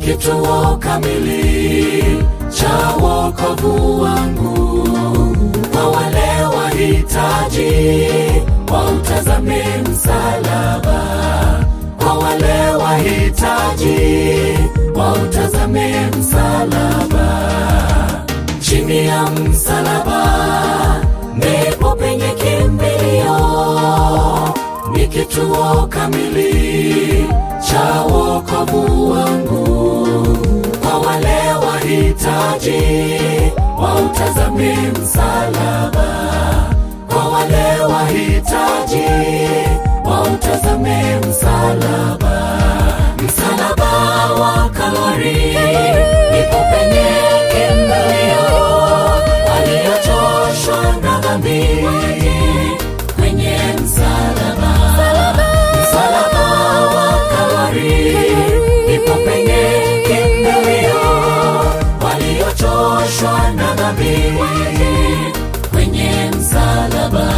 kituo kamili cha wokovu wangu. Kwa wale wahitaji wautazame msalaba, kwa wale wahitaji wautazame msalaba. Chini ya msalaba ndipo penye kimbilio, ni kituo kamili cha wokovu wangu. Kwa wale wahitaji wautazame msalaba, kwa wale wahitaji wautazame msalaba. Msalaba wa Kalvari ndipo penye kimbilio, waliochoshwa na dhambi kwenye msalaba. Msalaba wa Kalvari ndipo penye kimbilio, waliochoshwa na dhambi kwenye msalaba.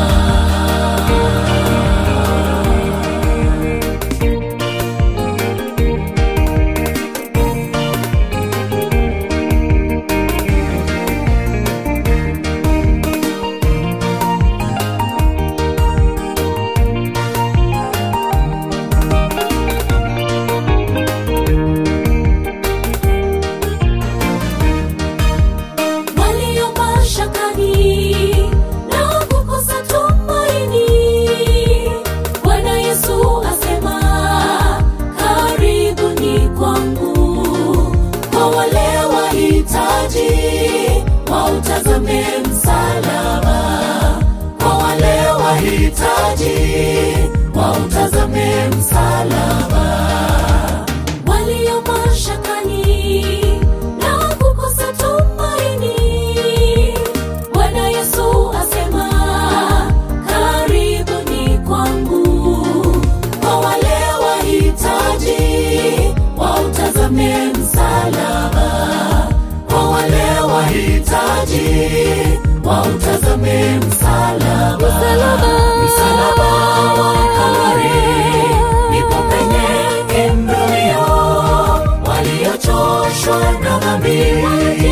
walio mashakani na kukosa tumaini. Bwana Yesu asema, karibuni kwangu. Kwa wale wahitaji wautazame msalaba, kwa wale wahitaji wautazame msalaba walio mashakani na kukosa tumaini. Bwana Yesu asema, karibuni kwangu. Kwa wale wahitaji wautazame msalaba, kwa wale wahitaji wautazame msalaba. Msalaba wa Kalvari ndipo penye kimbilio, waliochoshwa na dhambi